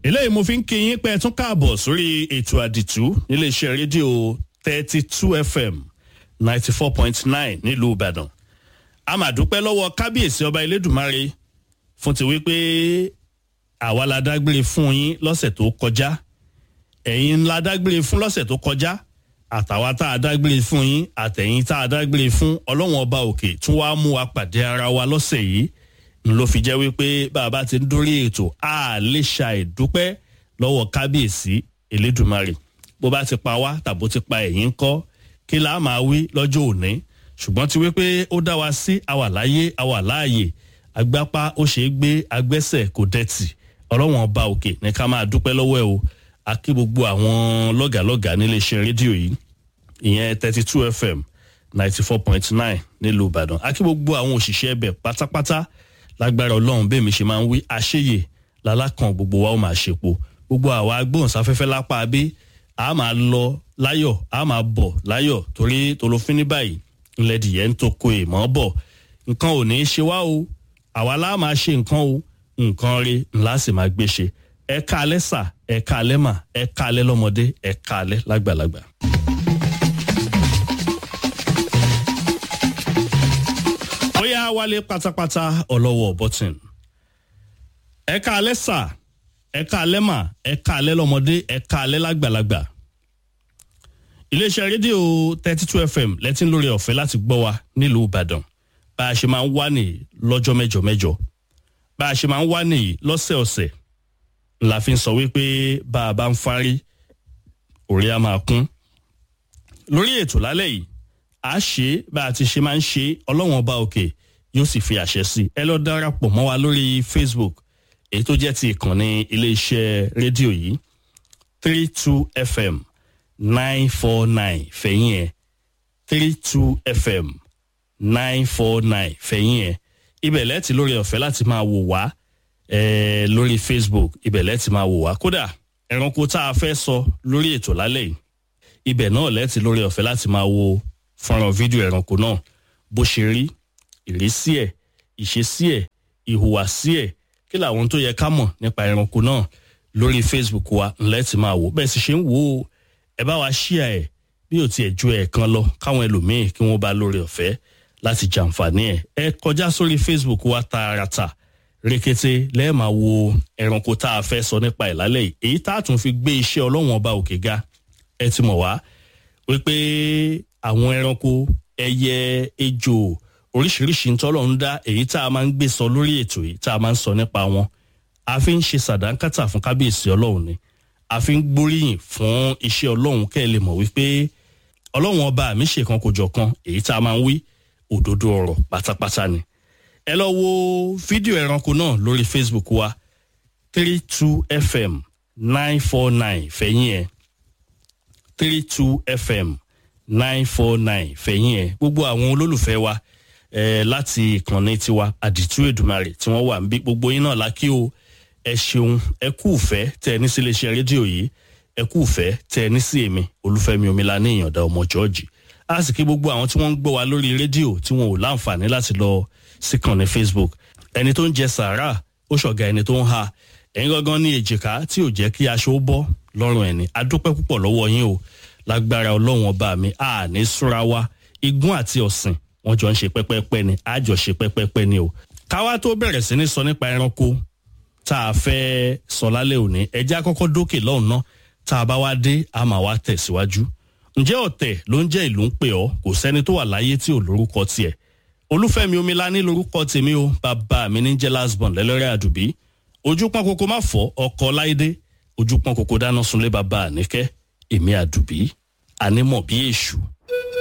eléyìí mo fi ń kí yín pé ẹ tún káàbọ̀ sórí ètò àdìtú níléeṣẹ́ rédíò thirty two fm ninety four point nine nílùú ìbàdàn a máa dúpẹ́ lọ́wọ́ kábíyèsí ọba elédùnmáre fún ti wípé àwa la dágbére fún yín lọ́sẹ̀ tó kọjá ẹ̀yin la dágbére fún lọ́sẹ̀ tó kọjá àtàwa tá a dágbére fún yín àtẹ̀yìn tá a dágbére fún ọlọ́wọ́n ọba òkè tún wá mú wa pàdé ara wa lọ́sẹ̀ yìí n ló fi jẹ́ wípé bàbá ti ń dórí ètò a lè ṣàìdúpẹ́ lọ́wọ́ kábíyèsí elédùnmarè bó bá ti pa wá tàbó ti pa ẹ̀yìn kọ́ kí la máa wí lọ́jọ́ òní ṣùgbọ́n ti wípé ó dá wa sí àwà láyé àwà láàyè agbápá ó ṣe é gbé agbẹ́sẹ̀ kò dẹ̀tì ọlọ́wọ́n ọba òkè ní ká máa dúpẹ́ lọ́wọ́ ẹ̀ o a kí gbogbo àwọn lọ́gàlọ́gà níléeṣẹ́ rédíò yìí ìyẹn thirty two fm ninety four point nine nílùú ìbàdàn a kí gbogbo àwọn òṣìṣẹ́ ẹbẹ̀ pátápátá lágbára ọlọ́run bẹ́ẹ̀ mi ṣe máa ń wí àṣeyè lálákan gbogbo wa ó máa ṣepo gbogbo àwa agbóhùnsáfẹ́fẹ́ lápá abé a máa lọ láyọ̀ a máa bọ̀ láyọ̀ torí tolófin ní báyìí ńlẹ́dìyẹ ń tó ko èèmọ́ bọ̀ nǹkan ò ní í ṣe wá o àwa lá máa ṣe nǹkan o nǹkan rí ńlá sì máa gbé ṣe ẹ káalẹ́ sà ẹ káalẹ́ mà ẹ káalẹ́ lọ́mọdé ẹ káalẹ́ lágbàlagbà. bóyá wálé pátápátá ọlọ́wọ́ bọ́tìn ẹ káalẹ́ sà ẹ káalẹ́ mà ẹ káalẹ́ lọ́mọdé ẹ káalẹ́ lágbàlagbà. iléeṣẹ́ rédíò thirty two fm lẹ́tìn lórí ọ̀fẹ́ láti gbọ́ wa nílùú ìbàdàn bá a ṣe máa ń wá nìyí lọ́jọ́ mẹ́jọ mẹ́jọ bá a ṣe máa ń wá nìyí lọ́sẹ̀ọ̀sẹ̀ la fi ń sọ wípé bá a bá ń fárí orí a máa kún. lórí ètò lálẹ́ yìí a ṣe bá a ti ṣe máa ń ṣe ọlọ́wọ́n ọba òkè yóò sì fi àṣẹ sí ẹ lọ darapọ̀ mọ́ wa lórí facebook èyí tó jẹ́ ti ìkànnì iléeṣẹ́ rédíò yìí three two fm nine four nine fẹ̀yìn ẹ̀ three two fm nine four nine fẹ̀yìn ẹ̀ ibẹ̀ lẹ́ẹ̀tì lórí ọ̀fẹ́ láti máa wò wá eh, lórí facebook ibẹ̀ lẹ́ẹ̀tì máa wò wá kódà ẹranko tá a fẹ́ sọ lórí ètò lálẹ́ yìí ibẹ̀ náà lẹ́ẹ̀tì lórí ọ̀fẹ́ láti máa wo fọ́nrán fídíò ẹranko náà bó ṣe rí ìrísí ẹ̀ ìṣesí ẹ̀ ìhùwàsí ẹ̀ kí làwọn tó yẹ ká mọ̀ nípa ẹranko náà lórí facebook wa lẹ́ẹ̀tì máa wò bẹ́ẹ̀ sì ṣe ń wò ó ẹ bá wa ṣíà ẹ̀ bí ò tiẹ̀ ju ẹ̀ẹ̀kan lọ káwọn ẹlòmíín kí wọ́n bá lórí ọ̀fẹ́ láti jàǹfààní ẹ̀ ẹ kọjá sórí facebook wa tààràtà rekete lẹ́ẹ̀máa wo ẹranko tá a fẹ́ sọ nípa ẹ̀ lálẹ́ yìí èyí tá a tún fi gbé iṣẹ́ ọlọ́wọ́n ọba òkè ga ẹ ti mọ̀ wá wípé àwọn ẹranko ẹyẹ ejò oríṣiríṣi ntọ́lọ̀ ń dá èyí tá a máa ń gbé sọ lórí ètò yìí tá a máa ń sọ nípa wọn a fi ń ṣe sàdánkátà fún kábíyèsí ọlọ́run ni a fi ń gbóríyìn fún iṣẹ́ ọlọ́run kẹ́ ẹ lè mọ̀ wípé ọlọ́run ọba mi ṣèkan kò jọ̀kan èyí tá a máa ń wí òdodo ọ̀rọ̀ pátápátá ni ẹ lọ wo fídíò ẹranko náà lórí facebook wa three two fm nine four nine fẹ̀yìn ẹ̀ three two fm nine four nine fẹ̀yìn ẹ̀ gbogbo àwọn olólùfẹ́ wa eh, láti ìkànnì tiwa àdìtú èdùmarè tí wọ́n wà ń bí gbogbo yín náà lákì o ẹ ṣeun ẹ kú ìfẹ́ tẹ ẹ ní sí iléeṣẹ́ rédíò yìí ẹ kú ìfẹ́ tẹ ẹ ní sí èmi olúfẹ́mi omila ní ìyànda ọmọ jọ́ọ̀jì a sì kí gbogbo àwọn tí wọ́n ń gbọ́ wa lórí rédíò tí wọn ò láǹfààní láti lọ síkànnì facebook ẹni tó ń jẹ sàárà ó ṣọ̀gá ẹni tó ń ha ẹ̀yin gangan ní èjìká tí ò jẹ́ kí aṣọ ó bọ́ lọ́rùn ẹni adúpẹ́ púpọ̀ lọ́wọ́ yín o lágbára ọlọ́run ọba mi a ní súnra wa igún àti ọ̀sìn wọn jọ ń ṣe pẹ́pẹ́pẹ́ ni a jọ ṣe pẹ́pẹ́pẹ́ ni o. káwá tó bẹ̀rẹ̀ sí ní sọ nípa ẹranko tá a fẹ́ sọ lálẹ́ òní ẹjẹ́ àkọ́kọ́ dókè lọ́hùn náà tá a bá wá dé a máa wá tẹ̀síwájú. ǹjẹ́ ọ̀tẹ̀ ló ń jẹ́ ìlú ń pè ọ́ kò sẹ́ni tó wà láyé tí ò lórúkọ tiẹ̀ olúfẹ́mi omilani lórúkọ tèmi o bàbá mi ní jẹ́ lasbon lẹ́lẹ́rẹ́ àdùbí ojú pọ́n koko má fọ́ ọkọ̀ láìdé ojú pọ́n koko dáná sunlé bàbá àníkẹ́ èmi àdùbí ànímọ̀ bí èṣù